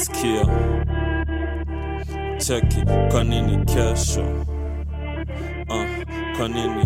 sikia cheki kwa nini kesho uh, kwa nini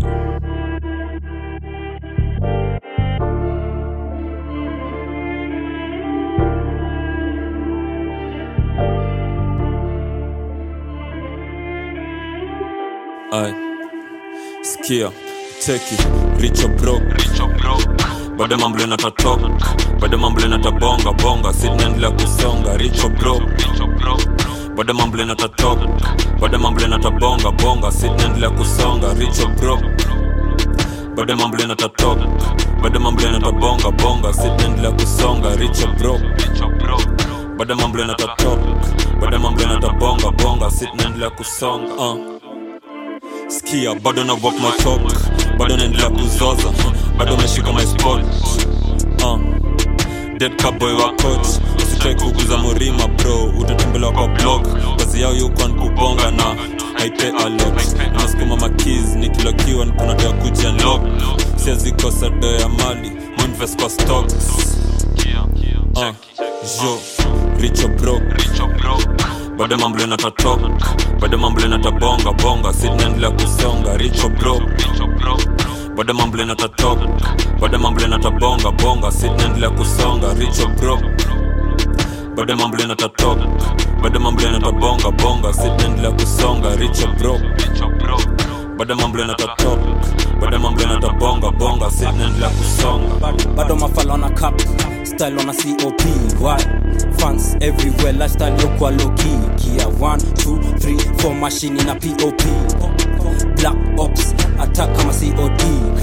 Ay, sikia cheki richo bro bado mambo inatatok bado mambo inatabonga bonga sinaendelea kusonga richo bro bado mambo inatatok bado mambo inatabonga bonga sinaendelea kusonga richo bro bado mambo inatatok bado mambo inatabonga bonga sinaendelea kusonga richo bro bado mambo inatatok bado mambo inatabonga bonga sinaendelea kusonga uh. Skia, bado na walk my talk bado naendelea kuzoza bado meshika my spot uh. dead cowboy wa coach usitrai kuguza murima bro utatembelewa kwa blog kazi yao yukwan kubonga na haite alot nasukuma makiz nikilokiwa nikunadea kuja lock siazikosa do ya mali muinvest kwa stocks uh. jo richo bro bado mambo inatatok bado mambo inatabonga bonga sinaendelea kusonga richo bro bado mambo inatatok bado mambo inatabonga bonga sinaendelea kusonga richo bro bado mambo inatatok bado mambo inatabonga bonga sinaendelea kusonga richo bro bado mambo inatatok bado mambo inatabonga bonga sinaendelea kusonga bado mafala on a cap style on a cop why fans everywhere lifestyle yokwa loki gear 1 2 3 4 machine na pop black ops attack kama cod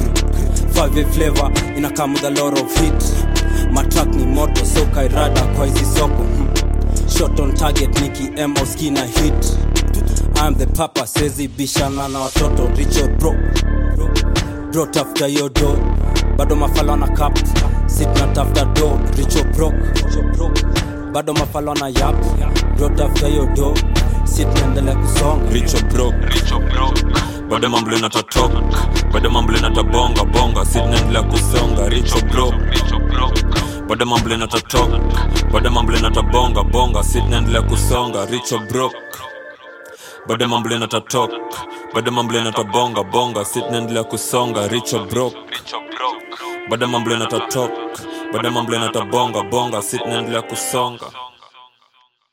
5 flavor ina come with a lot of hit matrack ni moto so kairada kwa hizi soko hmm. shot on target niki mo skina hit I'm the papa sezi bishana na watoto richard bro bro tafuta hiyo do bado mafala na cap sit na tafuta do richo bro bado mafala na yap bro tafuta hiyo do sit naendelea kusonga richo bro bado mambo inatatok bado mambo inatabonga bonga sinaendelea kusonga richo bro bado mambo inatatok bado mambo inatabonga bonga sinaendelea kusonga richo bro bado mambo inatatok bado mambo inatabonga bonga sinaendelea kusonga richo bro bado mambo inatatok bado mambo inatabonga bonga sinaendelea kusonga